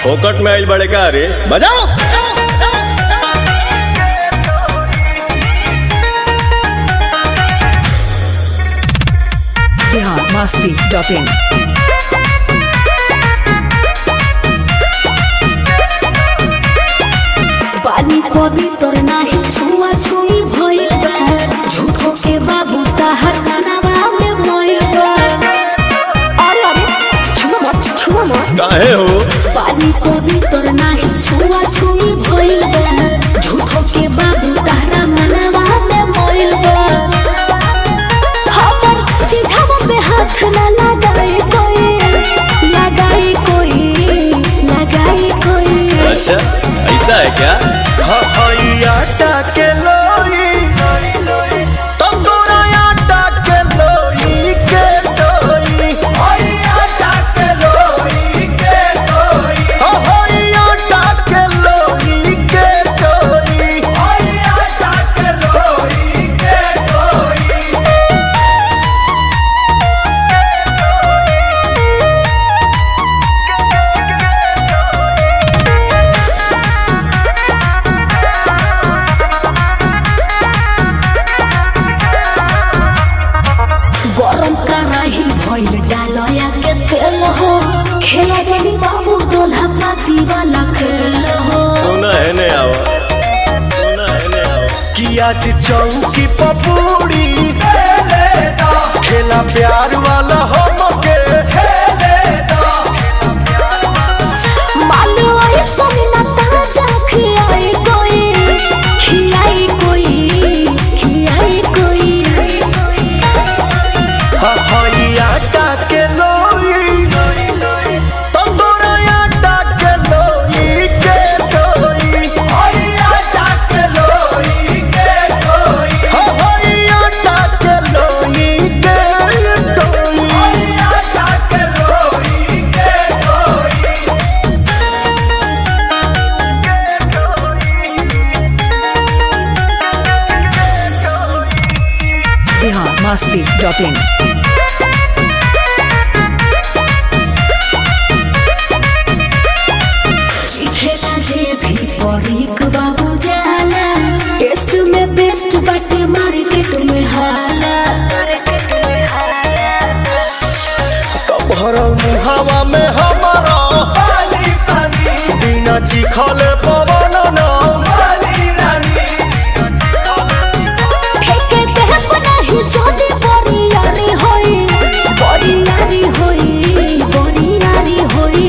फोकट में आइल बड़े का रे बजाओ बिहार मस्ती डॉट इन पानी पवित्र नाही छुआ छुई भइल बा झूठो के बाबू ताहर कनावा में मोइल बा अरे अरे छुआ मत छुआ मत काहे हो पानी पवित्र नाही छुआ छुई भइल बा झूठो के बाबू ताहरा मनावा में मोइल बा हमर चिझावा पे हाथ ना लगाए कोई लगाए कोई लगाए कोई अच्छा ऐसा है क्या आटा के लोई तुम दोनों आटा के लोई के लोई आटा के लोई के लोई आटा के लोई के लोई आटा के लोई के लोई गरम कराही भइल डालया के तेल हो खेला जानी बाबू दोल्हा पाती वाला खेल हो सुना है ने आवा सुना है ने आवा कि आज चौकी पपूड़ी खेला प्यार वाला हम के मानो आई सोनी ना ताजा खियाई कोई खियाई कोई खियाई कोई हई आटा के लोई तुम दोनों आटा के लोई के लोई हई आटा के लोई के लोई हई आटा के लोई के लोई हई आटा के लोई के लोई बिहार मस्ती डॉट इन चिखेला जे भी परीक बाबू जाला टेस्ट में बेस्ट बाटे मार्केट में हाला कमहर मुहावा में हमारा बिना चिखले पवन ना फेंके देह बनाही जोड़ी बोरियारी होई बोरियारी होई बोरियारी होई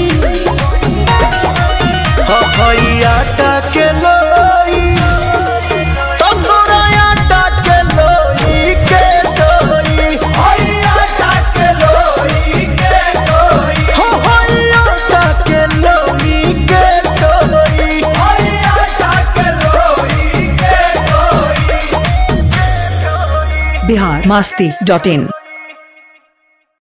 हई आटा के लोई तंदूरा आटा के लोई के लोई हई आटा के लोई के लोई हई आटा के लोई के लोई हई आटा के लोई के लोई बिहार मस्ती डॉट इन